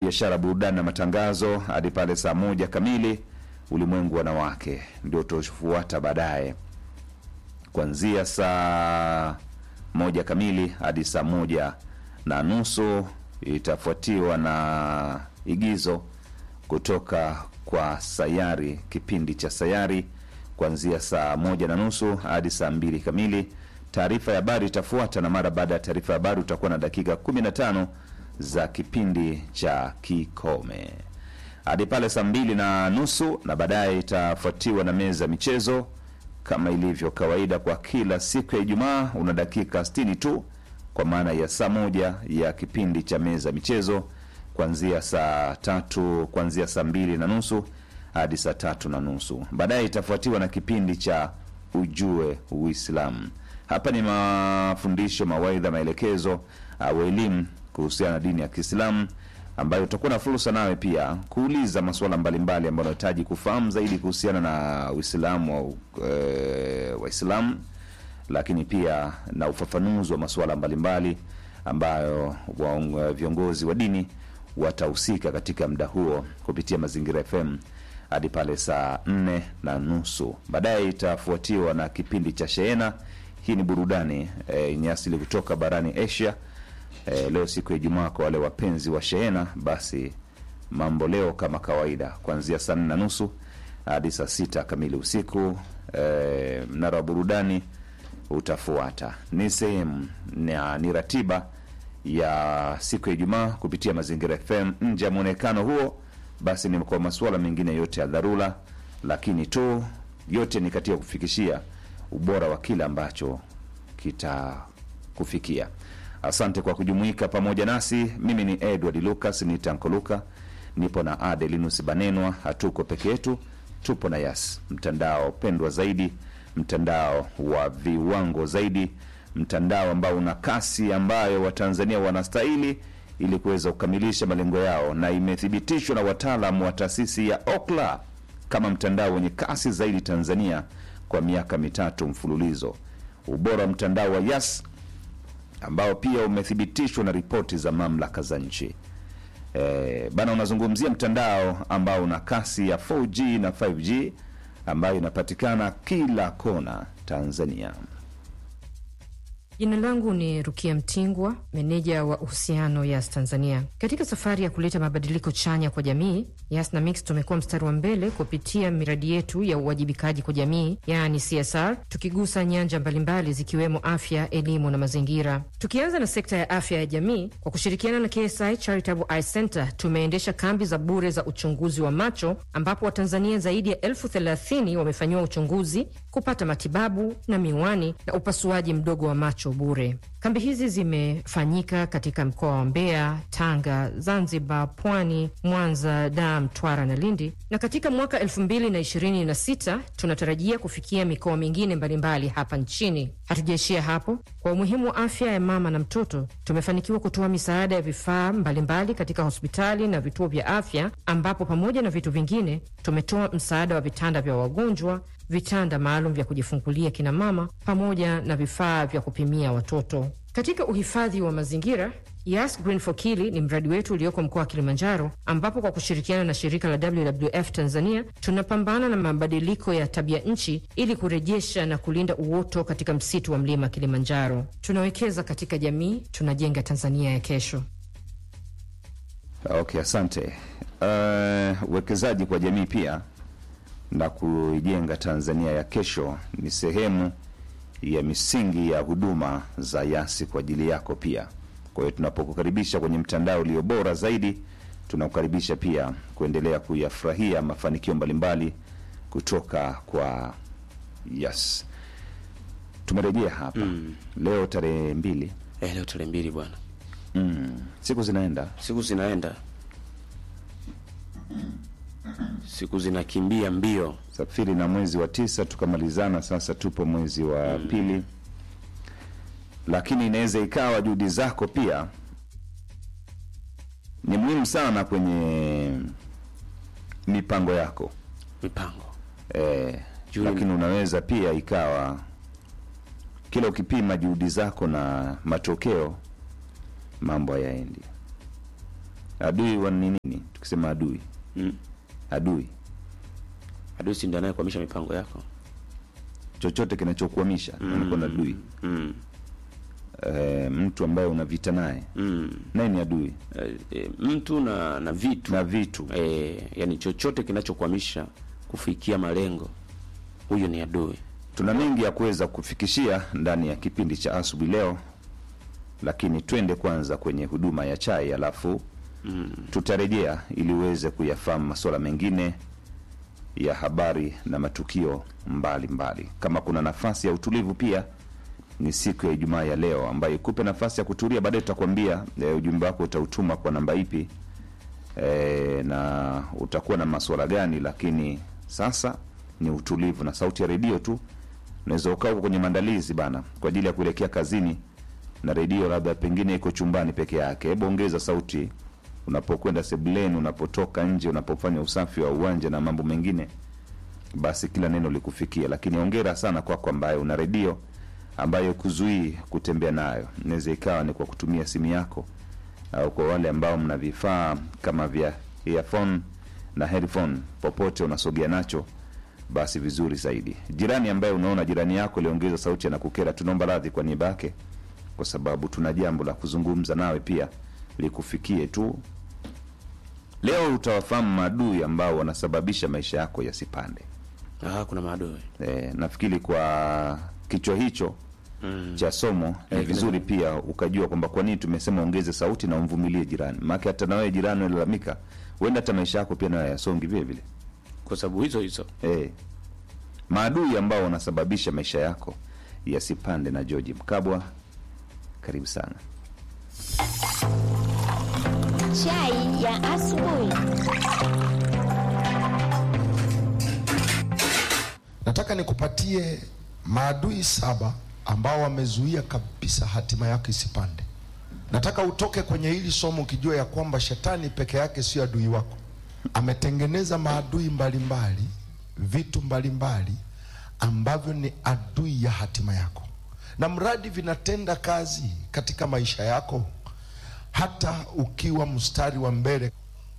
biashara, burudani na matangazo hadi pale saa moja kamili. Ulimwengu wanawake ndio utafuata baadaye kuanzia saa moja kamili hadi saa moja na nusu itafuatiwa na igizo kutoka kwa Sayari, kipindi cha Sayari kuanzia saa moja na nusu hadi saa mbili kamili. Taarifa ya habari itafuata, na mara baada ya taarifa ya habari utakuwa na dakika 15 za kipindi cha Kikome hadi pale saa mbili na nusu, na baadaye itafuatiwa na meza ya michezo kama ilivyo kawaida kwa kila siku ya Ijumaa. Una dakika 60 tu kwa maana ya saa moja ya kipindi cha meza ya michezo kuanzia saa tatu kuanzia saa mbili na nusu hadi saa tatu na nusu. Baadaye itafuatiwa na kipindi cha ujue Uislamu. Hapa ni mafundisho, mawaidha, maelekezo au elimu kuhusiana na dini ya Kiislamu ambayo utakuwa na fursa nawe pia kuuliza masuala mbalimbali ambayo unahitaji kufahamu zaidi kuhusiana na Uislamu au e, Waislamu, lakini pia na ufafanuzi wa masuala mbalimbali ambayo wa, viongozi wa dini watahusika katika muda huo kupitia Mazingira FM hadi pale saa nne na nusu. Baadaye itafuatiwa na kipindi cha Sheena. Hii ni burudani yenye e, asili kutoka barani Asia. E, leo siku ya Ijumaa, kwa wale wapenzi wa Sheena, basi mambo leo kama kawaida, kuanzia saa nne na nusu hadi saa sita kamili usiku. E, mnara wa burudani utafuata. Ni sehemu ni ratiba ya siku ya Ijumaa kupitia Mazingira FM. Nje ya mwonekano huo, basi ni kwa masuala mengine yote ya dharura, lakini tu yote ni katika kufikishia ubora wa kile ambacho kitakufikia. Asante kwa kujumuika pamoja nasi. Mimi ni Edward Lucas, ni Tanko Luka, nipo na Adelinus Banenwa. Hatuko peke yetu, tupo na Yas, mtandao pendwa zaidi, mtandao wa viwango zaidi, mtandao ambao una kasi ambayo Watanzania wanastahili ili kuweza kukamilisha malengo yao, na imethibitishwa na wataalamu wa taasisi ya Okla kama mtandao wenye kasi zaidi Tanzania kwa miaka mitatu mfululizo. Ubora wa mtandao wa Yas ambao pia umethibitishwa na ripoti za mamlaka za nchi. E, bana unazungumzia mtandao ambao una kasi ya 4G na 5G ambayo inapatikana kila kona Tanzania. Jina langu ni Rukia Mtingwa, meneja wa uhusiano Yas Tanzania. Katika safari ya kuleta mabadiliko chanya kwa jamii, Yas na Mix tumekuwa mstari wa mbele kupitia miradi yetu ya uwajibikaji kwa jamii, yaani CSR, tukigusa nyanja mbalimbali zikiwemo afya, elimu na mazingira. Tukianza na sekta ya afya ya jamii, kwa kushirikiana na KSI Charitable Eye Center tumeendesha kambi za bure za uchunguzi wa macho, ambapo Watanzania zaidi ya elfu thelathini wamefanyiwa uchunguzi, kupata matibabu na miwani na upasuaji mdogo wa macho bure. Kambi hizi zimefanyika katika mkoa wa Mbeya, Tanga, Zanzibar, Pwani, Mwanza, Dar, Mtwara na Lindi, na katika mwaka elfu mbili na ishirini na sita tunatarajia kufikia mikoa mingine mbalimbali hapa nchini. Hatujaishia hapo. Kwa umuhimu wa afya ya mama na mtoto, tumefanikiwa kutoa misaada ya vifaa mbalimbali katika hospitali na vituo vya afya, ambapo pamoja na vitu vingine tumetoa msaada wa vitanda vya wagonjwa, vitanda maalum vya kujifungulia kina mama, pamoja na vifaa vya kupimia watoto. Katika uhifadhi wa mazingira, Yas Green for Kili ni mradi wetu ulioko mkoa wa Kilimanjaro, ambapo kwa kushirikiana na shirika la WWF Tanzania tunapambana na mabadiliko ya tabia nchi ili kurejesha na kulinda uoto katika msitu wa mlima Kilimanjaro. Tunawekeza katika jamii, tunajenga Tanzania ya kesho. Okay, asante. Uwekezaji uh, kwa jamii pia na kuijenga Tanzania ya kesho ni sehemu ya misingi ya huduma za Yasi kwa ajili yako pia. Kwa hiyo tunapokukaribisha kwenye mtandao ulio bora zaidi, tunakukaribisha pia kuendelea kuyafurahia mafanikio mbalimbali kutoka kwa Yas. Tumerejea hapa mm. leo tarehe mbili Eh, leo tarehe mbili bwana, mm. siku zinaenda siku zinaenda, siku zinakimbia mbio. safiri na mwezi wa tisa tukamalizana, sasa tupo mwezi wa mm. pili, lakini inaweza ikawa juhudi zako pia ni muhimu sana kwenye mipango yako Mipango e, Juhudi- lakini unaweza pia ikawa kila ukipima juhudi zako na matokeo mambo hayaendi. adui wa ni nini tukisema adui mm. adui adui si ndiye anayekwamisha mipango yako chochote kinachokuamisha mm. na adui mm. e, mtu ambaye una vita naye Mm. naye ni adui E, e, mtu na na vitu na vitu e, yani chochote kinachokwamisha kufikia malengo huyo ni adui tuna mengi ya kuweza kufikishia ndani ya kipindi cha asubuhi leo lakini twende kwanza kwenye huduma ya chai alafu mm. tutarejea ili uweze kuyafahamu masuala mengine ya habari na matukio mbalimbali mbali. kama kuna nafasi ya utulivu pia ni siku ya ijumaa ya leo ambayo ikupe nafasi ya kutulia baadaye tutakwambia e, ujumbe wako utautuma kwa namba ipi e, na utakuwa na masuala gani lakini sasa ni utulivu na sauti ya redio tu unaweza ukaa huko kwenye maandalizi bana kwa ajili ya kuelekea kazini na redio labda pengine iko chumbani peke yake hebu ongeza sauti unapokwenda sebuleni unapotoka nje unapofanya usafi wa uwanja na mambo mengine basi kila neno likufikia lakini ongera sana kwako ambaye una redio ambayo kuzuii kutembea nayo inaweza ikawa ni kwa kutumia simu yako au kwa wale ambao mna vifaa kama vya earphone na headphone popote unasogea nacho basi vizuri zaidi jirani ambaye unaona jirani yako iliongeza sauti anakukera tunaomba radhi kwa niaba yake kwa sababu tuna jambo la kuzungumza nawe pia likufikie tu leo utawafahamu maadui ambao wanasababisha maisha yako yasipande ah, kuna maadui e, nafikiri kwa kichwa hicho mm. cha somo ni Eh, vizuri pia ukajua kwamba kwa nini tumesema ongeze sauti na umvumilie jirani maake hata nawewe jirani unalalamika huenda hata maisha yako pia nayo yasongi vile vile kwa sababu hizo hizo e, maadui ambao wanasababisha maisha yako yasipande na georgi mkabwa karibu sana Chai ya asubuhi. nataka nikupatie maadui saba ambao wamezuia kabisa hatima yako isipande nataka utoke kwenye hili somo ukijua ya kwamba shetani peke yake sio adui wako ametengeneza maadui mbalimbali vitu mbalimbali ambavyo ni adui ya hatima yako na mradi vinatenda kazi katika maisha yako hata ukiwa mstari wa mbele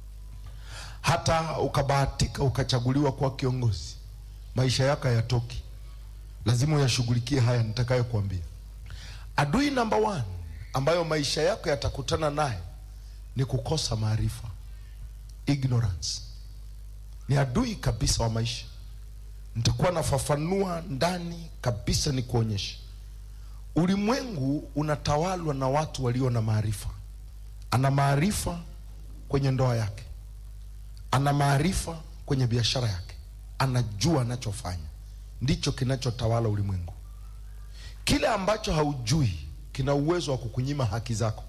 hata ukabahatika ukachaguliwa kuwa kiongozi maisha yako hayatoki lazima uyashughulikie haya nitakayokuambia adui namba one ambayo maisha yako yatakutana naye ni kukosa maarifa ignorance ni adui kabisa wa maisha nitakuwa nafafanua ndani kabisa ni kuonyesha ulimwengu unatawalwa na watu walio na maarifa ana maarifa kwenye ndoa yake ana maarifa kwenye biashara yake anajua anachofanya ndicho kinachotawala ulimwengu kile ambacho haujui kina uwezo wa kukunyima haki zako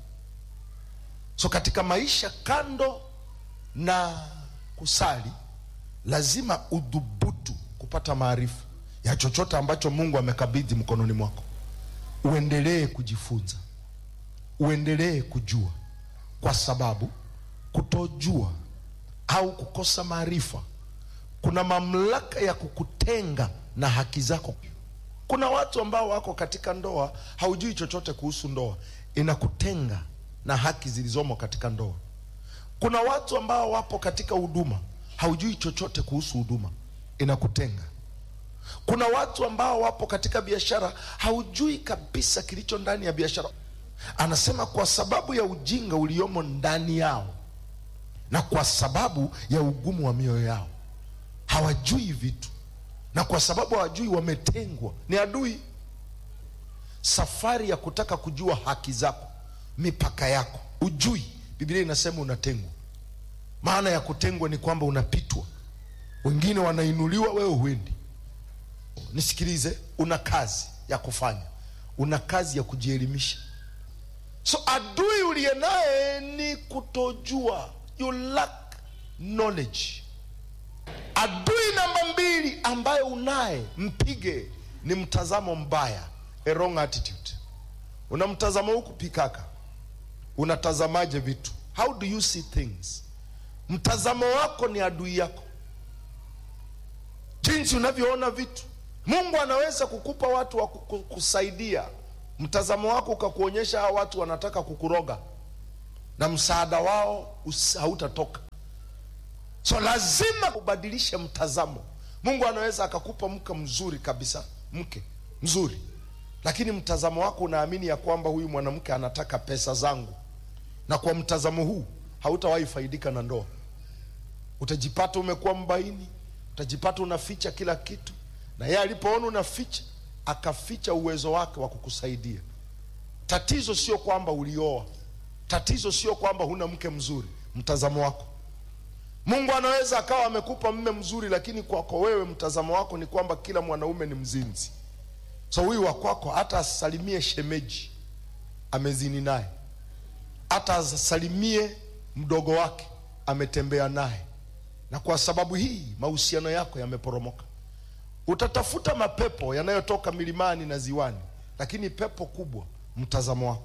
so katika maisha kando na kusali lazima udhubutu kupata maarifa ya chochote ambacho mungu amekabidhi mkononi mwako uendelee kujifunza uendelee kujua kwa sababu kutojua au kukosa maarifa kuna mamlaka ya kukutenga na haki zako kuna watu ambao wako katika ndoa haujui chochote kuhusu ndoa inakutenga na haki zilizomo katika ndoa kuna watu ambao wapo katika huduma haujui chochote kuhusu huduma inakutenga kuna watu ambao wapo katika biashara haujui kabisa kilicho ndani ya biashara anasema kwa sababu ya ujinga uliomo ndani yao na kwa sababu ya ugumu wa mioyo yao hawajui vitu na kwa sababu hawajui wametengwa ni adui safari ya kutaka kujua haki zako mipaka yako ujui biblia inasema unatengwa maana ya kutengwa ni kwamba unapitwa wengine wanainuliwa wewe huendi nisikilize una kazi ya kufanya una kazi ya kujielimisha so adui uliye naye ni kutojua you lack knowledge adui namba mbili ambayo unaye mpige ni mtazamo mbaya a wrong attitude una mtazamo huku pikaka unatazamaje vitu how do you see things mtazamo wako ni adui yako jinsi unavyoona vitu mungu anaweza kukupa watu wa kuku- kusaidia mtazamo wako ukakuonyesha hawa watu wanataka kukuroga na msaada wao usi- hautatoka so lazima ubadilishe mtazamo mungu anaweza akakupa mke mzuri kabisa mke mzuri lakini mtazamo wako unaamini ya kwamba huyu mwanamke anataka pesa zangu na kwa mtazamo huu hautawahi faidika na ndoa utajipata umekuwa mbaini utajipata unaficha kila kitu na yeye alipoona unaficha akaficha uwezo wake wa kukusaidia tatizo sio kwamba ulioa tatizo sio kwamba huna mke mzuri mtazamo wako mungu anaweza akawa amekupa mme mzuri lakini kwako wewe mtazamo wako ni kwamba kila mwanaume ni mzinzi so huyu wa kwako hata asalimie shemeji amezini naye hata asalimie mdogo wake ametembea naye na kwa sababu hii mahusiano yako yameporomoka utatafuta mapepo yanayotoka milimani na ziwani lakini pepo kubwa mtazamo wako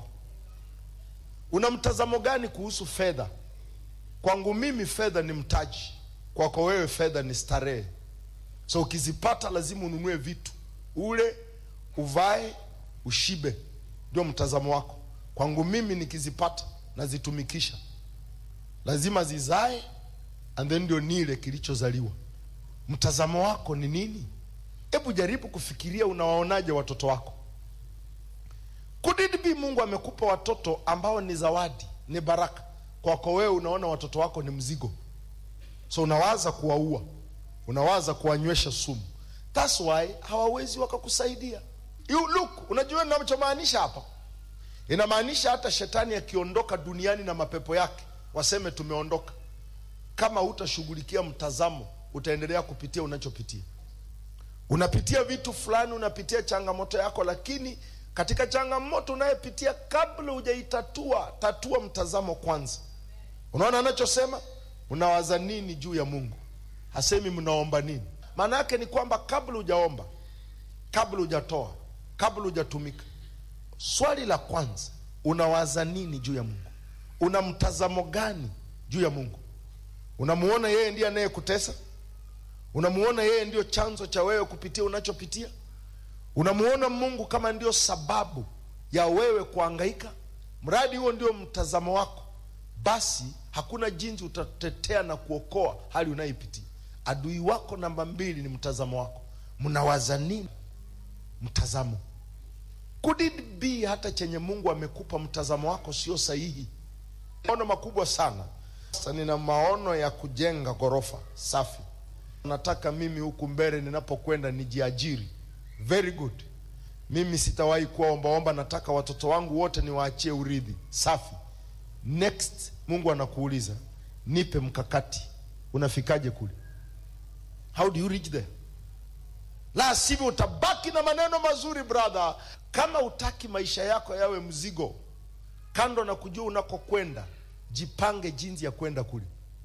una mtazamo gani kuhusu fedha kwangu mimi fedha ni mtaji kwako wewe fedha ni starehe so ukizipata lazima ununue vitu ule uvae ushibe ndio mtazamo wako kwangu mimi nikizipata nazitumikisha lazima zizae and then ndio nile kilichozaliwa mtazamo wako ni nini hebu jaribu kufikiria unawaonaje watoto wako could it be mungu amekupa watoto ambao ni zawadi ni baraka kwako wewe unaona watoto wako ni mzigo so unawaza kuwaua unawaza kuwanywesha sumu thats why hawawezi wakakusaidia you look unajua ninachomaanisha hapa inamaanisha hata shetani akiondoka duniani na mapepo yake waseme tumeondoka kama hutashughulikia mtazamo utaendelea kupitia unachopitia unapitia vitu fulani unapitia changamoto yako lakini katika changamoto unayepitia kabla hujaitatua tatua mtazamo kwanza unaona anachosema mnawaza nini juu ya mungu hasemi mnaomba nini maana yake ni kwamba kabla hujaomba kabla hujatoa kabla hujatumika swali la kwanza unawaza nini juu ya mungu una mtazamo gani juu ya mungu unamuona yeye ndiye anayekutesa unamuona yeye ndio chanzo cha wewe kupitia unachopitia unamuona mungu kama ndio sababu ya wewe kuangaika mradi huo ndio mtazamo wako basi hakuna jinsi utatetea na kuokoa hali unayoipitia adui wako namba mbili ni mtazamo wako mnawaza nini mtazamo could it be hata chenye mungu amekupa mtazamo wako sio sahihi maono makubwa sana sasa nina maono ya kujenga ghorofa safi nataka mimi huku mbele ninapokwenda nijiajiri very good mimi sitawahi kuwa ombaomba nataka watoto wangu wote niwaachie urithi safi next mungu anakuuliza nipe mkakati unafikaje kule how do you reach there la sivyo utabaki na maneno mazuri brother kama utaki maisha yako yawe mzigo kando na kujua unakokwenda jipange jinsi ya kwenda kule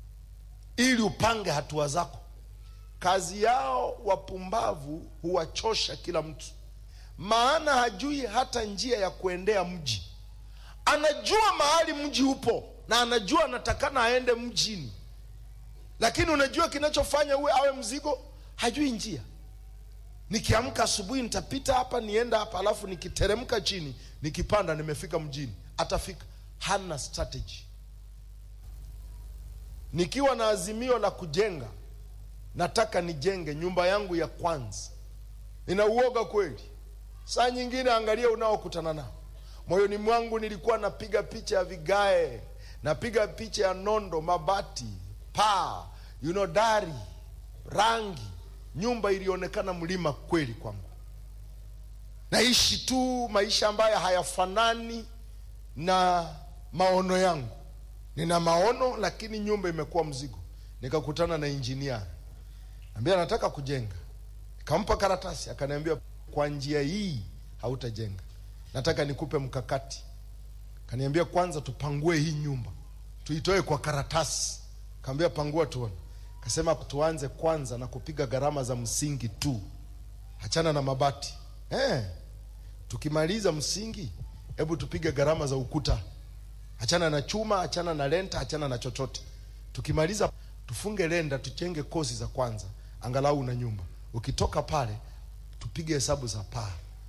ili upange hatua zako kazi yao wapumbavu huwachosha kila mtu maana hajui hata njia ya kuendea mji anajua mahali mji upo na anajua anatakana aende mjini lakini unajua kinachofanya uwe awe mzigo hajui njia nikiamka asubuhi nitapita hapa nienda hapa alafu nikiteremka chini nikipanda nimefika mjini atafika hana strategy nikiwa na azimio la kujenga nataka nijenge nyumba yangu ya kwanza nina uoga kweli saa nyingine angalia unaokutana nao moyoni mwangu nilikuwa napiga picha ya vigae napiga picha ya nondo mabati paa you know, dari rangi nyumba ilionekana mlima kweli kwangu naishi tu maisha ambayo hayafanani na maono yangu nina maono lakini nyumba imekuwa mzigo nikakutana na injinia ambia nataka kujenga nikampa karatasi akaniambia kwa njia hii hautajenga nataka nikupe mkakati kaniambia kwanza tupangue hii nyumba tuitoe kwa karatasi kaambia pangua tuone kasema tuanze kwanza na kupiga gharama za msingi tu hachana na mabati eh, tukimaliza msingi hebu tupige gharama za ukuta hachana na chuma hachana na lenta hachana na chochote tukimaliza tufunge lenda tujenge kozi za kwanza angalau na nyumba ukitoka pale tupige hesabu za paa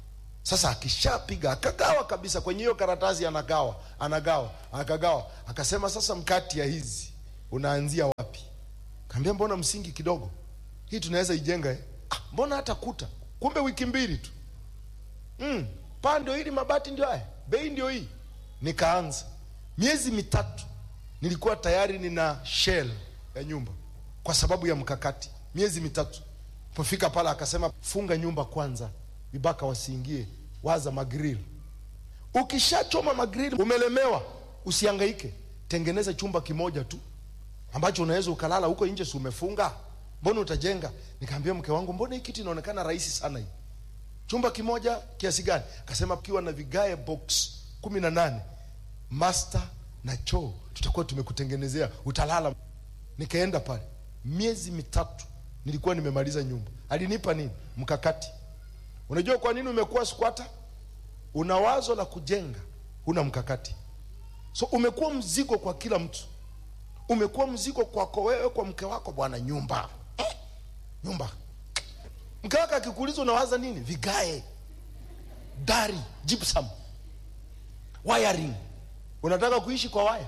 Sasa akishapiga akagawa kabisa kwenye hiyo karatasi, anagawa anagawa akagawa, akasema sasa, mkati ya hizi unaanzia wapi? Kaambia mbona msingi kidogo, hii tunaweza ijenga eh? Ah, mbona hata kuta, kumbe wiki mbili tu mm, paa ndio hili, mabati ndio haya, bei ndio hii. Nikaanza miezi mitatu, nilikuwa tayari nina shell ya nyumba kwa sababu ya mkakati. Miezi mitatu, pofika pale akasema funga nyumba kwanza, vibaka wasiingie, waza magrill. Ukishachoma magrill, umelemewa, usihangaike, tengeneza chumba kimoja tu ambacho unaweza ukalala huko nje, si umefunga? Mbona utajenga? Nikaambia mke wangu, mbona hii kitu inaonekana rahisi sana hii chumba kimoja kiasi gani? Akasema kiwa na vigae box kumi na nane master na choo, tutakuwa tumekutengenezea utalala. Nikaenda pale, miezi mitatu nilikuwa nimemaliza nyumba. Alinipa nini? Mkakati. Unajua kwa nini umekuwa squatter? Una wazo la kujenga, huna mkakati, so umekuwa mzigo kwa kila mtu, umekuwa mzigo kwako wewe, kwa mke wako, bwana, nyumba eh, nyumba mke wake akikuuliza unawaza nini? Vigae, dari, gypsum, wiring. Unataka kuishi kwa waya?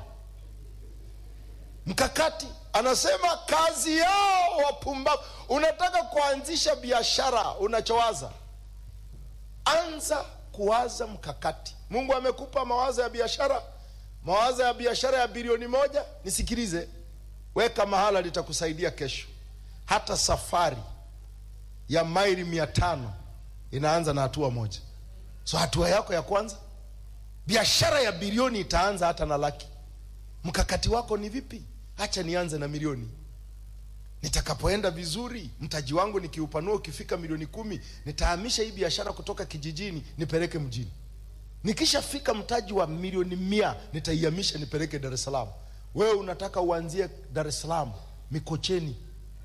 Mkakati. Anasema kazi yao wapumbavu. Unataka kuanzisha biashara, unachowaza anza kuwaza mkakati. Mungu amekupa mawazo ya biashara, mawazo ya biashara ya bilioni moja. Nisikilize, weka mahala, litakusaidia kesho. Hata safari ya maili mia tano inaanza na hatua moja. So hatua yako ya kwanza, biashara ya bilioni itaanza hata na laki. Mkakati wako ni vipi? Hacha nianze na milioni, nitakapoenda vizuri, mtaji wangu nikiupanua, ukifika milioni kumi, nitahamisha hii biashara kutoka kijijini nipeleke mjini. Nikishafika mtaji wa milioni mia, nitaihamisha nipeleke Dar es Salaam. Wewe unataka uanzie Dar es Salaam Mikocheni,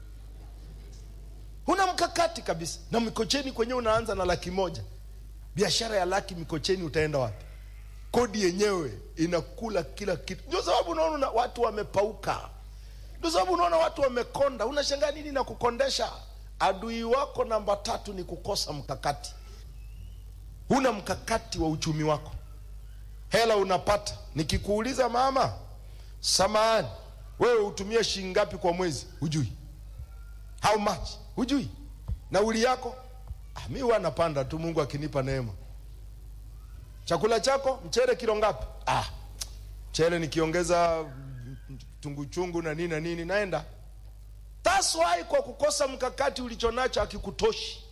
huna mkakati kabisa, na Mikocheni kwenyewe unaanza na laki moja. Biashara ya laki Mikocheni utaenda wapi? Kodi yenyewe inakula kila kitu. Ndio sababu unaona watu wamepauka, ndio sababu unaona watu wamekonda. Unashangaa nini na kukondesha? Adui wako namba tatu ni kukosa mkakati. Huna mkakati wa uchumi wako. Hela unapata, nikikuuliza mama, samahani, wewe hutumia shilingi ngapi kwa mwezi? Hujui how much, hujui nauli yako. Ah, mi huwa napanda tu, Mungu akinipa neema. Chakula chako mchele kilo ngapi? Ah, mchele nikiongeza tunguchungu na nini na nini naenda. That's why kwa kukosa mkakati ulichonacho akikutoshi.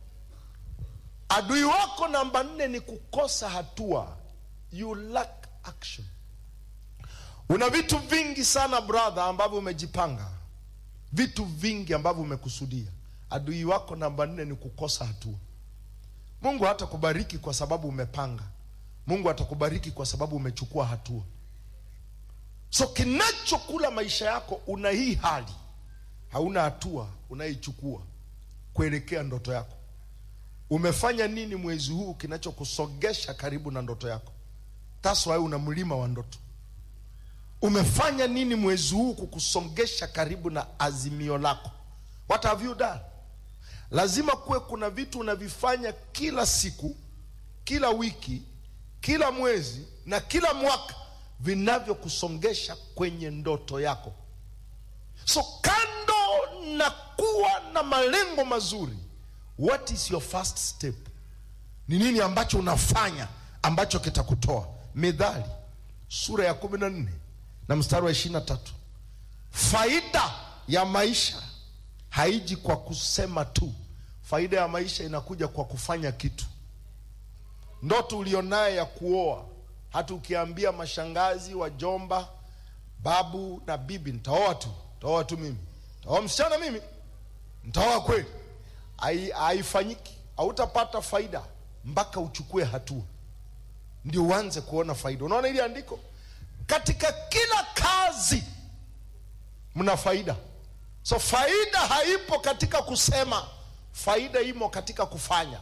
Adui wako namba nne ni kukosa hatua, you lack action. Una vitu vingi sana brother, ambavyo umejipanga, vitu vingi ambavyo umekusudia. Adui wako namba nne ni kukosa hatua. Mungu hatakubariki kwa sababu umepanga. Mungu atakubariki kwa sababu umechukua hatua. So kinachokula maisha yako, una hii hali, hauna hatua unaichukua kuelekea ndoto yako. Umefanya nini mwezi huu kinachokusogesha karibu na ndoto yako? That's why una mlima wa ndoto. Umefanya nini mwezi huu kukusongesha karibu na azimio lako? What have you done? Lazima kuwe kuna vitu unavifanya kila siku, kila wiki, kila mwezi na kila mwaka vinavyokusongesha kwenye ndoto yako. So kando na kuwa na malengo mazuri, what is your first step? Ni nini ambacho unafanya ambacho kitakutoa? Methali sura ya kumi na nne na mstari wa ishirini na tatu faida ya maisha haiji kwa kusema tu. Faida ya maisha inakuja kwa kufanya kitu. Ndoto ulionayo ya kuoa, hata ukiambia mashangazi, wajomba, babu na bibi, nitaoa tu, nitaoa tu mimi, nitaoa msichana mimi, nitaoa kweli, hai- haifanyiki. Hautapata faida mpaka uchukue hatua, ndio uanze kuona faida. Unaona ili andiko, katika kila kazi mna faida. So faida haipo katika kusema, faida imo katika kufanya.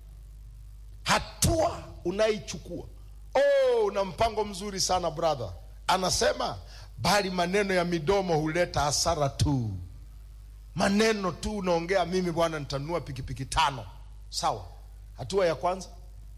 Hatua unaichukua. Oh, una mpango mzuri sana brother. Anasema bali maneno ya midomo huleta hasara tu. Maneno tu unaongea, mimi bwana nitanunua pikipiki tano. Sawa, hatua ya kwanza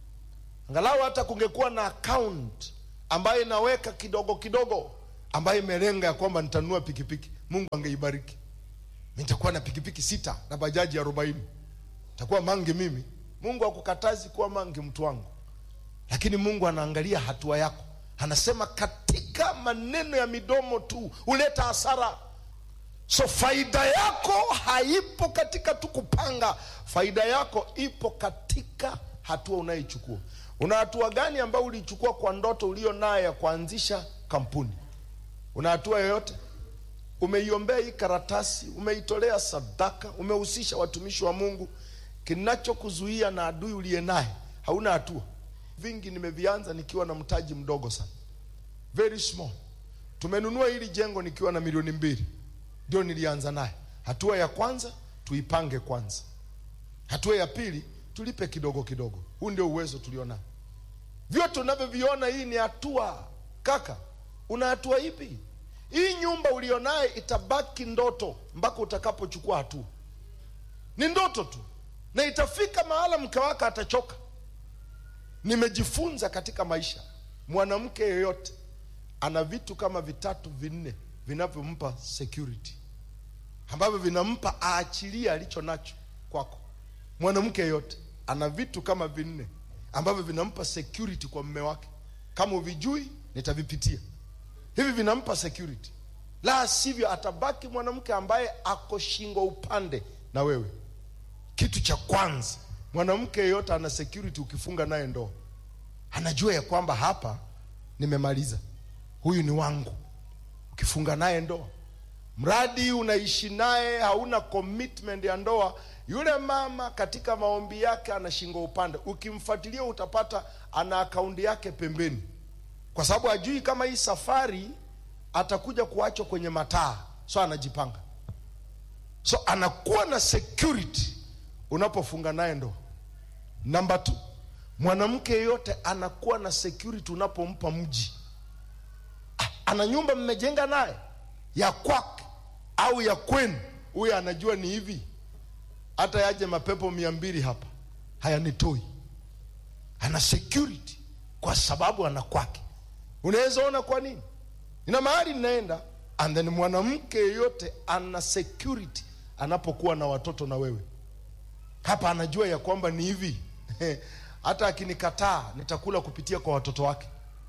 angalau hata kungekuwa na account ambayo inaweka kidogo kidogo ambayo imelenga ya kwamba nitanunua pikipiki mungu angeibariki nitakuwa na pikipiki sita na bajaji arobaini takuwa mangi mimi mungu akukatazi kuwa mangi mtu wangu lakini mungu anaangalia hatua yako anasema katika maneno ya midomo tu huleta hasara so faida yako haipo katika tu kupanga faida yako ipo katika hatua unayoichukua una hatua gani ambayo ulichukua kwa ndoto ulio nayo ya kuanzisha kampuni una hatua yoyote umeiombea hii karatasi umeitolea sadaka umehusisha watumishi wa mungu kinachokuzuia na adui uliye naye hauna hatua vingi nimevianza nikiwa na mtaji mdogo sana very small tumenunua hili jengo nikiwa na milioni mbili ndio nilianza naye hatua ya kwanza tuipange kwanza hatua ya pili tulipe kidogo kidogo huu ndio uwezo tulionao vyote unavyoviona hii ni hatua kaka una hatua ipi hii nyumba ulionaye itabaki ndoto mpaka utakapochukua hatua ni ndoto tu na itafika mahala mke wake atachoka nimejifunza katika maisha mwanamke yeyote ana vitu kama vitatu vinne vinavyompa security ambavyo vinampa aachilie alicho nacho kwako mwanamke yeyote ana vitu kama vinne ambavyo vinampa security kwa mme wake kama uvijui nitavipitia hivi vinampa security la sivyo atabaki mwanamke ambaye ako shingo upande na wewe kitu cha kwanza mwanamke yeyote ana security ukifunga naye ndoa anajua ya kwamba hapa nimemaliza huyu ni wangu ukifunga naye ndoa mradi unaishi naye hauna commitment ya ndoa yule mama katika maombi yake ana shingo upande ukimfuatilia utapata ana akaunti yake pembeni kwa sababu hajui kama hii safari atakuja kuachwa kwenye mataa so anajipanga so anakuwa na security unapofunga naye ndoa namba t mwanamke yeyote anakuwa na security unapompa mji Ah, ana nyumba mmejenga naye ya kwake au ya kwenu huyo anajua ni hivi hata yaje mapepo mia mbili hapa hayanitoi ana security kwa sababu ana kwake unaweza ona kwa nini ina mahali ninaenda and then mwanamke yeyote ana security anapokuwa na watoto na wewe hapa anajua ya kwamba ni hivi hata akinikataa nitakula kupitia kwa watoto wake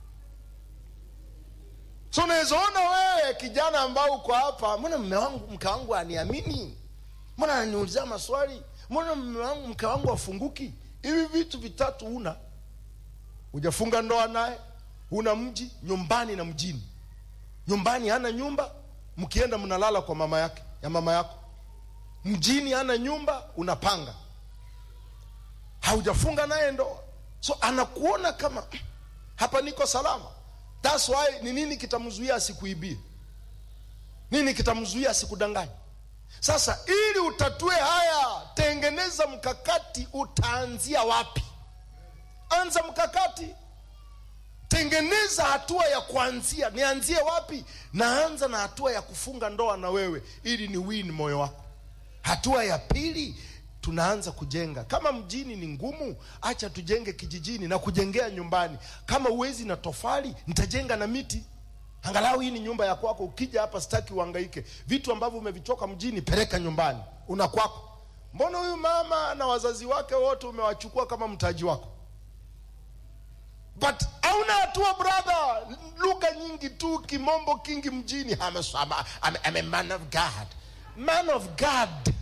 so unaweza ona wewe kijana ambao uko hapa mbona mme wangu mke wangu aniamini mbona ananiulizia maswali mbona mme wangu mke wangu afunguki hivi vitu vitatu una hujafunga ndoa naye una mji nyumbani na mjini nyumbani hana nyumba mkienda mnalala kwa mama yake ya mama yako mjini hana nyumba unapanga haujafunga naye ndoa so anakuona kama "Mm, hapa niko salama thats why ni nini kitamzuia asikuibie nini kitamzuia asikudanganya sasa ili utatue haya tengeneza mkakati utaanzia wapi anza mkakati tengeneza hatua ya kuanzia nianzie wapi naanza na hatua ya kufunga ndoa na wewe ili ni win moyo wako hatua ya pili tunaanza kujenga kama mjini ni ngumu acha tujenge kijijini na kujengea nyumbani kama uwezi na tofali nitajenga na miti angalau hii ni nyumba ya kwako ukija hapa sitaki uhangaike vitu ambavyo umevichoka mjini peleka nyumbani una kwako mbona huyu mama na wazazi wake wote umewachukua kama mtaji wako but hauna hatua brother lugha nyingi tu kimombo kingi mjini I'm a, I'm a, I'm a, I'm a man of god man of god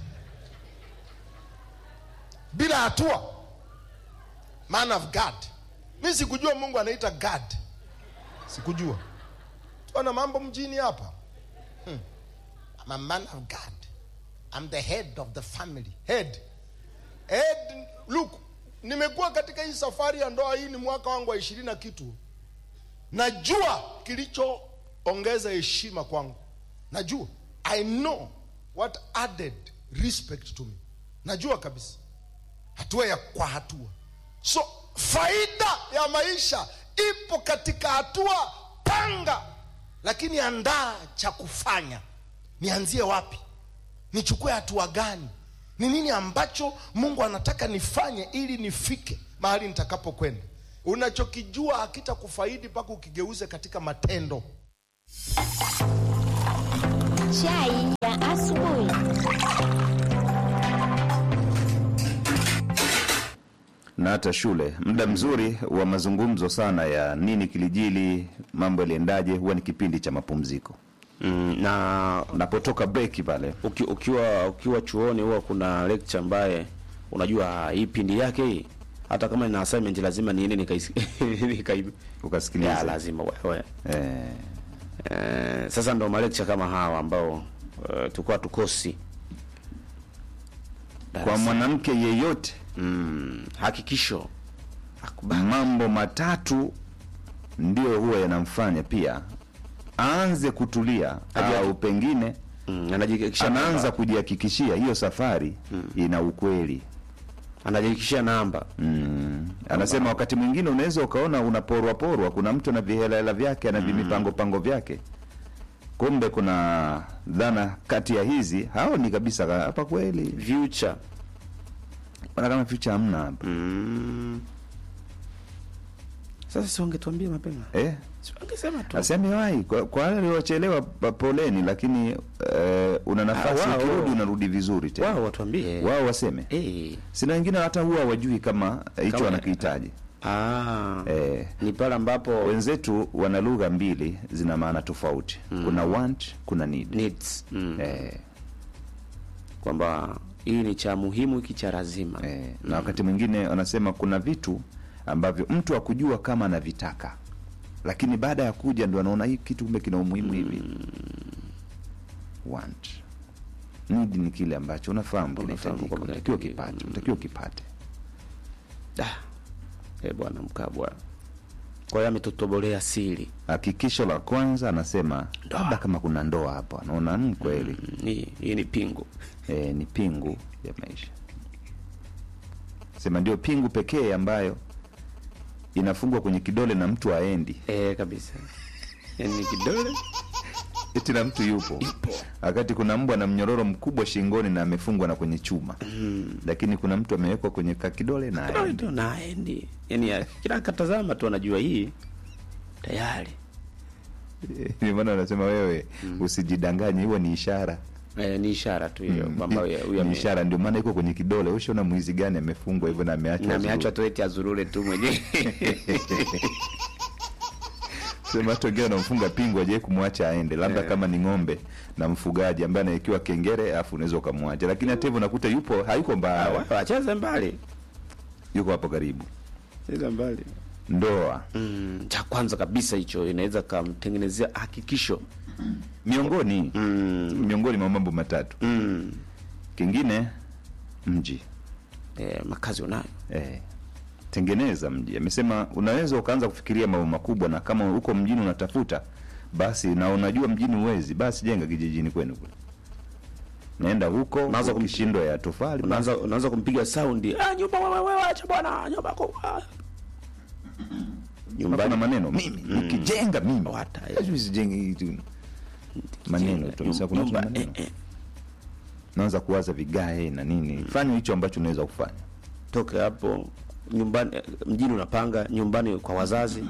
bila hatua man of god mi sikujua mungu anaita god sikujua tuana mambo mjini hapa hmm. I'm a man of god I'm the head of the family head head look nimekuwa katika hii safari ya ndoa hii ni mwaka wangu wa ishirini na kitu najua kilichoongeza heshima kwangu najua i know what added respect to me najua kabisa hatua ya kwa hatua so faida ya maisha ipo katika hatua panga lakini andaa cha kufanya nianzie wapi nichukue hatua gani ni nini ambacho mungu anataka nifanye ili nifike mahali nitakapokwenda unachokijua hakitakufaidi mpaka ukigeuze katika matendo Chai ya asubuhi. na hata shule. Muda mzuri wa mazungumzo sana ya nini kilijili, mambo yaliendaje, huwa ni kipindi cha mapumziko. mm, na Napotoka break pale uki, ukiwa ukiwa chuoni huwa kuna lecture ambaye unajua ah, hii pindi yake hii hata kama ina assignment lazima niende nikai nikai ya ukasikiliza lazima wewe eh, eh, sasa ndo malecture kama hawa ambao uh, tulikuwa tukosi kwa mwanamke yeyote mm, hakikisho akubali mambo matatu ndio huwa yanamfanya pia aanze kutulia Aje- au pengine mm, anajihakikishia anaanza namba. kujihakikishia hiyo safari ina ukweli anajihakikishia namba mm. anasema wakati mwingine unaweza ukaona unaporwa porwa kuna mtu ana vihelahela vyake ana vimipango pango vyake kumbe kuna dhana kati ya hizi hao ni kabisa ka- hapa kweli future Mbona kama future hamna hapa mm. Sasa si wangetuambia mapema, eh? si wangesema tu asemewahi kwa, kwa wale waliochelewa pa- poleni lakini eh, una nafasi Ah, wao. ukirudi unarudi vizuri tena wao watuambie wao waseme eh. sina wengine hata huwa wajui kama hicho Kama- wanakihitaji Ah, eh, ni pale ambapo wenzetu wana lugha mbili zina maana tofauti kuna want kuna need needs mm. eh, kwamba hii ni cha muhimu, hiki cha lazima eh, na wakati mwingine wanasema kuna vitu ambavyo mtu akujua kama anavitaka lakini baada ya kuja ndo anaona hii kitu kumbe kina umuhimu hivi want need ni kile ambacho unafahamu Unafahamu kinahitajika kwamba unatakiwa kinahitajika. kipate unatakiwa kipate Ah, eh bwana Mkabwa, kwa hiyo ametutobolea siri hakikisho la kwanza anasema labda kama kuna ndoa hapo anaona mm, kweli Mm, hii hii ni pingu eh, ni pingu ya maisha sema ndio pingu pekee ambayo inafungwa kwenye kidole na mtu aendi eh, kabisa yani ni kidole eti na mtu yupo wakati kuna mbwa na mnyororo mkubwa shingoni na amefungwa na kwenye chuma lakini kuna mtu amewekwa kwenye kakidole na kidole aendi tu naendi yani ya- kila akatazama tu anajua hii tayari ndio maana wanasema wewe usijidanganye hiyo ni ishara eh, ni ishara tu hiyo kwamba huyu- huyu ni ame- ishara ndio maana iko kwenye kidole ushaona mwizi gani amefungwa hivyo na ameachwa na zuru. ameachwa tu eti azurure tu mwenyewe sema hata wengine wanamfunga pingu ajae kumwacha aende labda kama ni ng'ombe na mfugaji ambaye anawekiwa kengere afu unaweza ukamwacha lakini hata hivyo unakuta yupo hayuko mbali wacheze mbali yuko hapo karibu cheza mbali ndoa mm, cha kwanza kabisa hicho inaweza kamtengenezea hakikisho miongoni mm, miongoni mwa mambo matatu mm, kingine mji eh, makazi unayo eh, tengeneza mji amesema unaweza ukaanza kufikiria mambo makubwa na kama uko mjini unatafuta basi na unajua mjini uwezi basi jenga kijijini kwenu kule naenda huko Unaanza kum- ukishindwa ya tofali unaanza unaanza kumpiga saundi ah, nyumba wewe wewe acha bwana nyumba kubwa nyumbani nyumbani maneno mimi nikijenga mimi Wata, eh. Lazima usijenge hii tu maneno tu Sasa kuna nyumba watu na eh, maneno eh, naanza kuwaza vigae na nini fanya hicho ambacho unaweza kufanya toke hapo nyumbani eh, mjini unapanga nyumbani kwa wazazi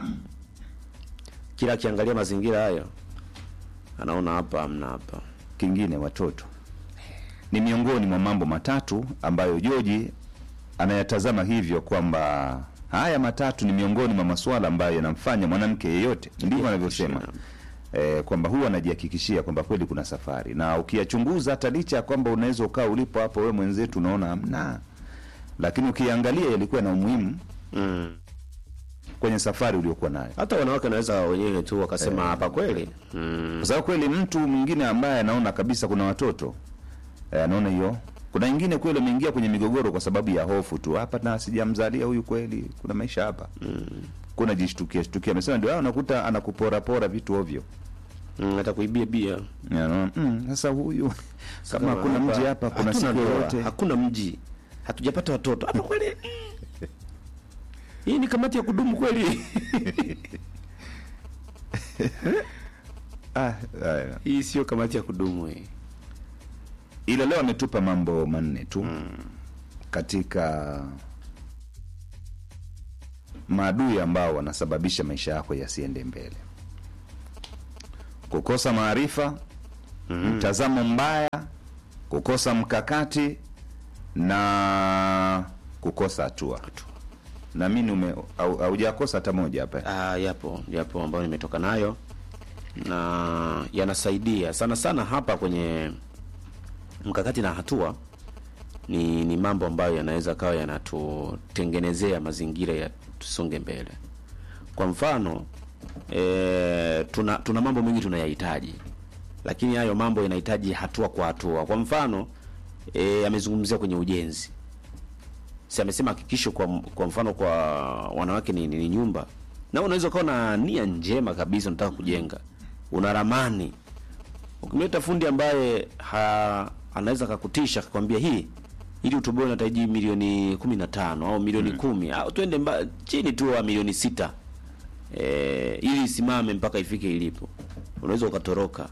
kila akiangalia mazingira hayo anaona hapa amna hapa kingine watoto ni miongoni mwa mambo matatu ambayo joji anayatazama hivyo kwamba haya matatu ni miongoni mwa masuala ambayo yanamfanya mwanamke yeyote ndivyo anavyosema e, kwamba huwa anajihakikishia kwamba kweli kuna safari na ukiyachunguza hata licha ya kwamba unaweza ukaa ulipo hapo wewe mwenzetu unaona hamna lakini ukiangalia yalikuwa na umuhimu mm. kwenye safari uliokuwa nayo hata wanawake wanaweza wenyewe tu wakasema hapa kweli mm. kwa sababu kweli mtu mwingine ambaye anaona kabisa kuna watoto eh, anaona hiyo kuna wengine kweli ameingia kwenye migogoro kwa sababu ya hofu tu hapa na sijamzalia huyu kweli kuna maisha hapa mm. kuna jishtukia shtukia amesema ndio hao unakuta anakuporapora vitu ovyo mm, atakuibia bia Ya, anaona, mm, sasa huyu kama hakuna mji hapa kuna hatuna siku ndoa, yoyote hakuna mji hatujapata watoto hapa kweli hii ni kamati ya kudumu kweli ah, haya. hii sio kamati ya kudumu hii ila leo ametupa mambo manne tu mm. katika maadui ambao wanasababisha maisha yako yasiende mbele kukosa maarifa mtazamo mbaya kukosa mkakati na kukosa hatua naamini ume- hau- haujakosa hata moja hapa Ah, yapo yapo ambayo nimetoka nayo na yanasaidia sana sana hapa kwenye mkakati na hatua ni, ni mambo ambayo yanaweza kawa yanatutengenezea mazingira ya tusonge mbele kwa mfano e, tuna tuna mambo mengi tunayahitaji lakini hayo mambo yanahitaji hatua kwa hatua kwa mfano e, amezungumzia kwenye ujenzi si amesema hakikisho kwa, kwa mfano kwa wanawake ni, ni, ni nyumba na unaweza ukawa na nia njema kabisa unataka kujenga una ramani ukimleta fundi ambaye ha, anaweza kakutisha akakwambia hii ili utoboe unahitaji milioni kumi na tano au milioni kumi au twende mba, chini tu wa milioni sita e, ili isimame mpaka ifike ilipo unaweza ukatoroka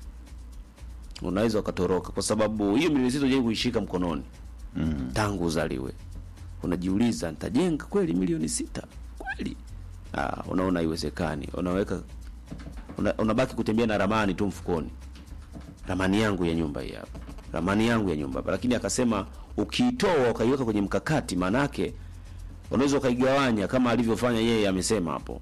unaweza ukatoroka kwa sababu hiyo milioni sita hujai kuishika mkononi mm. tangu uzaliwe unajiuliza nitajenga kweli milioni sita kweli ah, unaona haiwezekani unaweka una, unabaki kutembea na ramani tu mfukoni ramani yangu ya nyumba hii hapa ramani yangu ya nyumba hapa lakini akasema ukiitoa ukaiweka kwenye mkakati maanake unaweza ukaigawanya kama alivyofanya yeye amesema hapo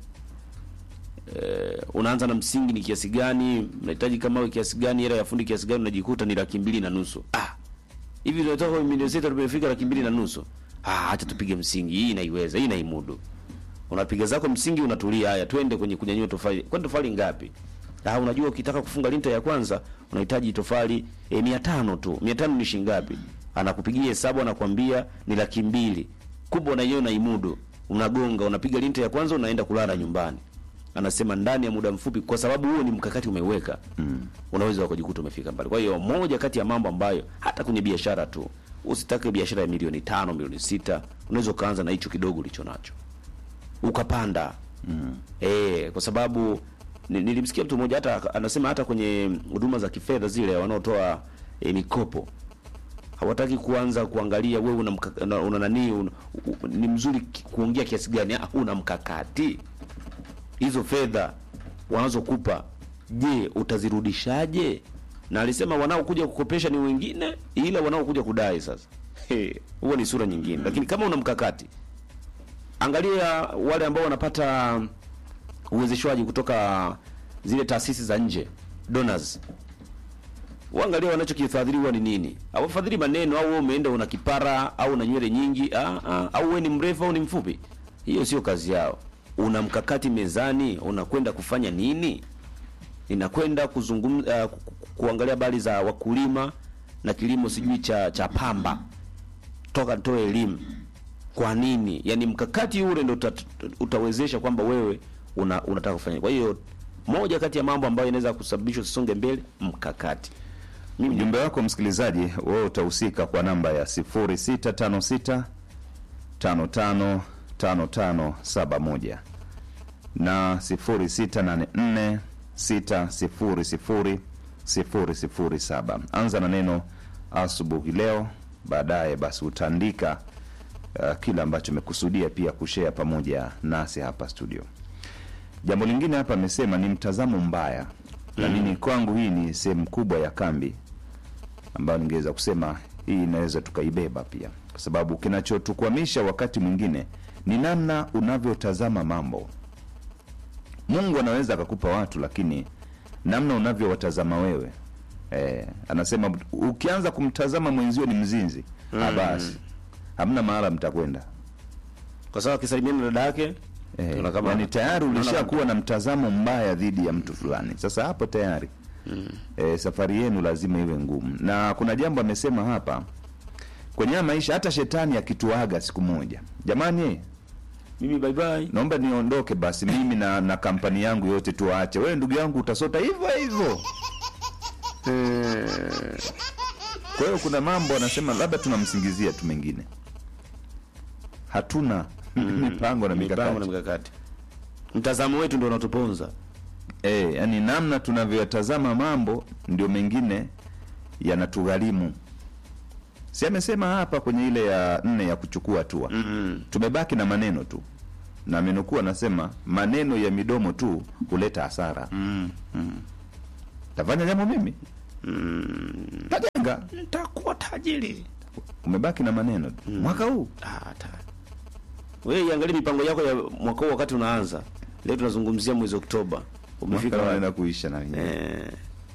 eh, unaanza na msingi ni kiasi gani unahitaji kama we kiasi gani hela ya fundi kiasi gani unajikuta ni laki mbili na nusu ah hivi tunatoka kwenye milioni sita tumefika laki mbili na nusu ah acha tupige msingi hii inaiweza hii inaimudu unapiga zako msingi unatulia haya twende kwenye kunyanyua tofali kwani tofali ngapi ah unajua ukitaka kufunga linta ya kwanza unahitaji tofali e, mia tano tu mia tano ni shilingi ngapi anakupigia hesabu anakwambia ni laki mbili kubwa na hiyo unaimudu unagonga unapiga linta ya kwanza unaenda kulala nyumbani anasema ndani ya muda mfupi kwa sababu huo ni mkakati umeweka mm. unaweza ukajikuta umefika mbali kwa hiyo moja kati ya mambo ambayo hata kwenye biashara tu usitake biashara ya milioni tano milioni sita unaweza ukaanza na hicho kidogo ulicho nacho ukapanda mm. e, kwa sababu ni- nilimsikia mtu mmoja hata anasema hata kwenye huduma za kifedha zile wanaotoa e, mikopo hawataki kuanza kuangalia wewe una, mkaka- una, una nani una, u, ni mzuri ki- kuongea kiasi gani Ah, una mkakati hizo fedha wanazokupa je utazirudishaje na alisema wanaokuja kukopesha ni wengine ila wanaokuja kudai sasa He, huo ni sura nyingine lakini kama una mkakati angalia wale ambao wanapata uwezeshwaji kutoka zile taasisi za nje donors uangalia wanachokifadhiliwa ni nini awafadhili maneno au wewe umeenda una kipara au una nywele nyingi ah, ah, au wewe ni mrefu au ni mfupi hiyo sio kazi yao una mkakati mezani unakwenda kufanya nini ninakwenda kuzungumza uh, ku- ku- kuangalia habari za wakulima na kilimo sijui cha cha pamba toka nitoe elimu kwa nini yani mkakati ule ndo uta, utawezesha kwamba wewe una, unataka kufanya kwa hiyo moja kati ya mambo ambayo inaweza kusababisha usonge mbele mkakati mimi ujumbe wako msikilizaji wewe utahusika kwa namba ya 0656 555571 na 0684 600 007 anza na neno asubuhi leo baadaye basi utaandika uh, kile ambacho umekusudia pia kushea pamoja nasi hapa studio jambo lingine hapa amesema ni mtazamo mbaya na mimi kwangu hii ni sehemu kubwa ya kambi ambayo ningeweza kusema hii inaweza tukaibeba pia kwa sababu kinachotukwamisha wakati mwingine ni namna unavyotazama mambo mungu anaweza akakupa watu lakini namna unavyowatazama wewe eh, anasema ukianza kumtazama mwenzio ni mzinzi mm. basi hamna mahala mtakwenda kwa sababu akisalimiana na dada yake Eh, Unaona kama- yani tayari unaona ulishakuwa na mtazamo mbaya dhidi ya mtu fulani sasa hapo tayari mm. e, safari yenu lazima iwe ngumu na kuna jambo amesema hapa kwenye haya maisha hata shetani akituaga siku moja jamani eh, mimi bye bye naomba niondoke basi mimi na, na kampani yangu yote tuwaache wewe ndugu yangu utasota hivyo hivyo Eh, kwa hiyo kuna mambo anasema labda tunamsingizia tu mengine hatuna mipango na mipango mikakati na mikakati mtazamo wetu ndio unatuponza e, yani namna tunavyotazama mambo ndio mengine yanatugharimu si amesema hapa kwenye ile ya nne ya kuchukua hatua mm-hmm. tumebaki na maneno tu na amenukuu anasema maneno ya midomo tu huleta hasara mm, mm. tafanya jambo mimi Mm. tajenga nitakuwa tajiri umebaki na maneno tu mwaka huu Ah, ta- wewe iangalie mipango yako ya mwaka huu wakati unaanza leo tunazungumzia mwezi oktoba umefika mwaka wapi? unaenda kuisha na wenyewe eh,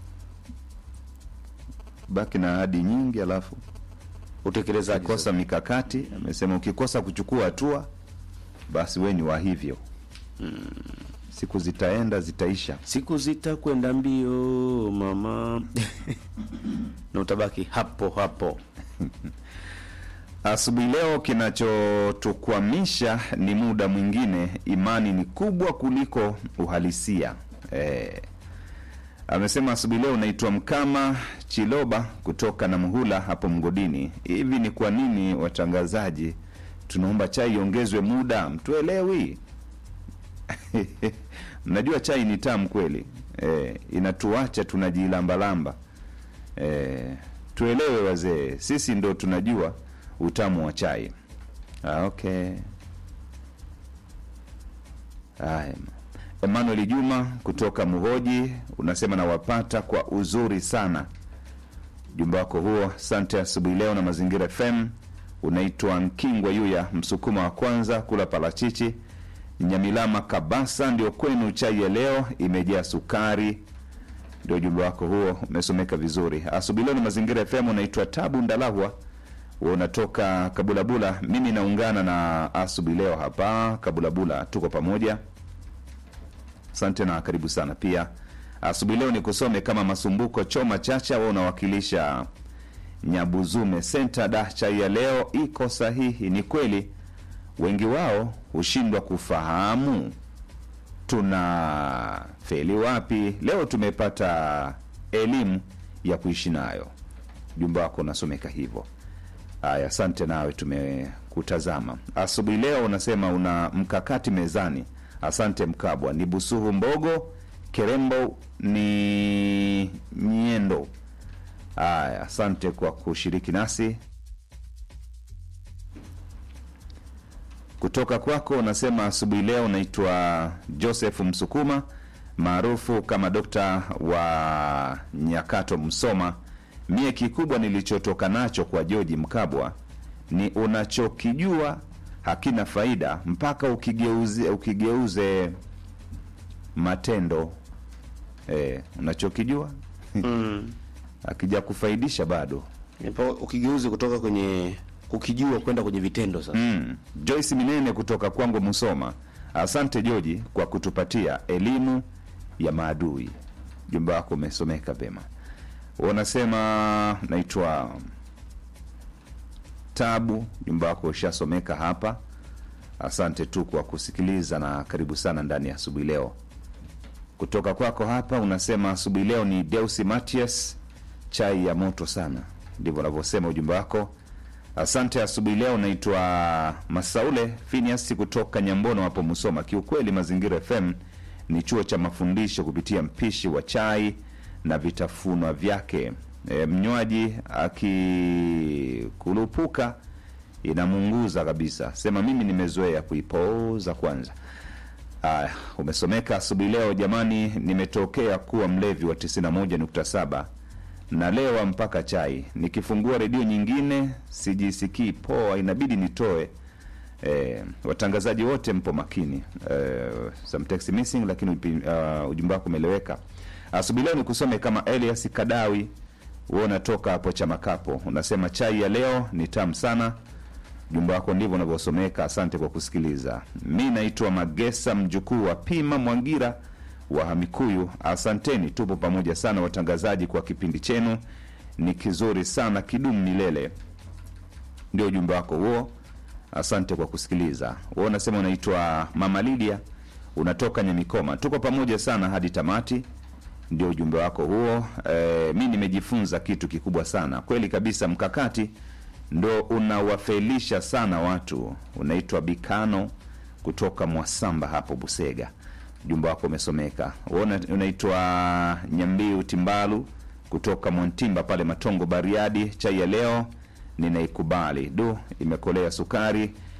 baki na ahadi nyingi alafu utekelezaji kosa mikakati amesema ukikosa kuchukua hatua basi we ni wa hivyo siku zitaenda zitaisha siku zitakwenda mbio mama na utabaki hapo hapo asubuhi leo kinachotukwamisha ni muda mwingine imani ni kubwa kuliko uhalisia eh, amesema asubuhi leo unaitwa mkama chiloba kutoka na mhula hapo mgodini hivi ni kwa nini watangazaji tunaomba chai iongezwe muda mtuelewi mnajua chai ni tamu kweli eh, inatuacha tunajilambalamba eh, tuelewe wazee sisi ndo tunajua utamu wa chai ah, okay haya emmanuel juma kutoka muhoji unasema nawapata kwa uzuri sana jumba wako huo asante asubuhi leo na mazingira fm unaitwa nkingwa yuya msukuma wa kwanza kula parachichi nyamilama kabasa ndio kwenu chai ya leo imejaa sukari ndio ujumbe wako huo umesomeka vizuri asubuhi leo ni mazingira fm unaitwa tabu ndalahwa Wewe unatoka kabulabula mimi naungana na asubuhi leo hapa kabulabula tuko pamoja asante na karibu sana pia asubuhi leo nikusome kama masumbuko choma chacha wa unawakilisha nyabuzume senta da chai ya leo iko sahihi ni kweli wengi wao hushindwa kufahamu tuna feli wapi leo tumepata elimu ya kuishi nayo jumba wako unasomeka hivyo haya asante nawe tumekutazama asubuhi leo unasema una mkakati mezani asante mkabwa ni busuhu mbogo kerembo ni nyendo haya asante kwa kushiriki nasi kutoka kwako unasema asubuhi leo unaitwa joseph msukuma maarufu kama dokta wa nyakato msoma mie kikubwa nilichotoka nacho kwa joji mkabwa ni unachokijua hakina faida mpaka ukigeuze, ukigeuze matendo e, unachokijua mm. akija kufaidisha bado Nipo ukigeuzi kutoka kwenye kukijua kwenda kwenye vitendo sasa mm. joyce minene kutoka kwangu musoma asante joji kwa kutupatia elimu ya maadui jumba wako umesomeka vema unasema naitwa tabu jumba wako ushasomeka hapa asante tu kwa kusikiliza na karibu sana ndani ya asubuhi leo kutoka kwako hapa unasema asubuhi leo ni deusi matias chai ya moto sana ndivyo unavyosema ujumbe wako asante asubuhi leo naitwa masaule finias kutoka nyambono hapo musoma kiukweli mazingira fm ni chuo cha mafundisho kupitia mpishi wa chai na vitafunwa vyake e, mnywaji akikulupuka inamunguza kabisa sema mimi nimezoea kuipoza kwanza Aya, umesomeka asubuhi leo jamani nimetokea kuwa mlevi wa 91.7 nalewa mpaka chai nikifungua redio nyingine sijisikii poa inabidi nitoe e, watangazaji wote mpo makini e, some text missing lakini uh, ujumbe wako umeeleweka asubuhi leo nikusome kama elias kadawi wewe unatoka hapo chamakapo unasema chai ya leo ni tamu sana jumba wako ndivyo unavyosomeka asante kwa kusikiliza mi naitwa magesa mjukuu wa pima mwangira wa hamikuyu asanteni tupo pamoja sana watangazaji kwa kipindi chenu ni kizuri sana kidumu milele ndio ujumbe wako huo asante kwa kusikiliza wewe unasema unaitwa mama lidia unatoka nyamikoma tuko pamoja sana hadi tamati ndio ujumbe wako huo e, mi nimejifunza kitu kikubwa sana kweli kabisa mkakati ndo unawafelisha sana watu unaitwa bikano kutoka mwasamba hapo busega ujumbe wako umesomeka Wewe una- unaitwa nyambiu timbalu kutoka mwantimba pale matongo bariadi chai ya leo ninaikubali du imekolea sukari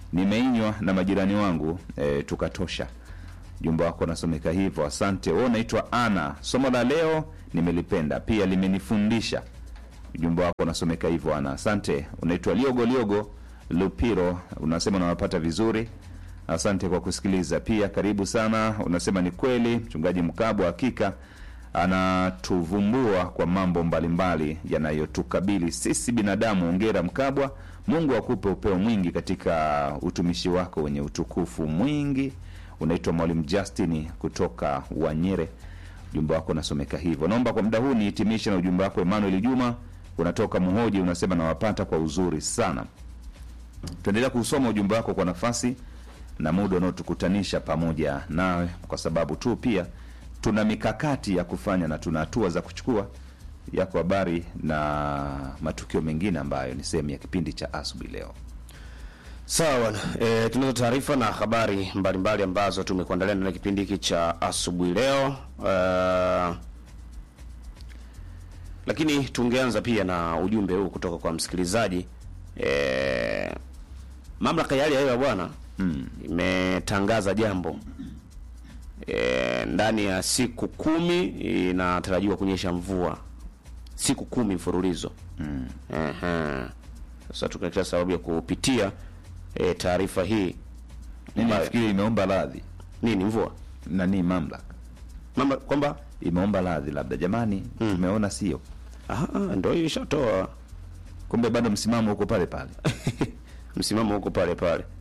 nimeinywa na majirani wangu e, tukatosha. Ujumbe wako unasomeka hivyo, asante. Wewe unaitwa Ana, somo la leo nimelipenda, pia limenifundisha. Ujumbe wako unasomeka hivyo Ana, asante. Unaitwa Liogo Liogo Lupiro, unasema unawapata vizuri, asante kwa kusikiliza. Pia karibu sana, unasema ni kweli mchungaji Mkabwa hakika anatuvumbua kwa mambo mbalimbali yanayotukabili sisi binadamu. Ongera Mkabwa, Mungu akupe upeo mwingi katika utumishi wako wenye utukufu mwingi. Unaitwa Mwalimu Justin kutoka Wanyere, ujumbe wako unasomeka hivyo. Naomba kwa muda huu nihitimishe na ujumbe wako Emmanuel Juma, unatoka Muhoji, unasema nawapata kwa uzuri sana. Tuendelea kusoma ujumbe wako kwa nafasi na muda unaotukutanisha pamoja nawe, kwa sababu tu pia tuna mikakati ya kufanya na tuna hatua za kuchukua. Yako habari na matukio mengine ambayo ni sehemu ya kipindi cha asubuhi leo. Sawa bwana, e, tunazo taarifa na habari mbalimbali mbali ambazo tumekuandalia ndani ya kipindi hiki cha asubuhi leo. Uh, lakini tungeanza pia na ujumbe huu kutoka kwa msikilizaji. E, mamlaka ya hali ya hewa bwana mm, imetangaza jambo e, ndani ya siku kumi inatarajiwa kunyesha mvua siku kumi mfululizo mm. Ehe. Sasa tukatia sababu ya kupitia e, taarifa hii Mimi Ma- nafikiri imeomba radhi nini mvua nani, mamlaka mama kwamba imeomba radhi, labda jamani, tumeona sio, aha, ndio hiyo ishatoa kumbe bado msimamo huko pale pale. msimamo huko pale pale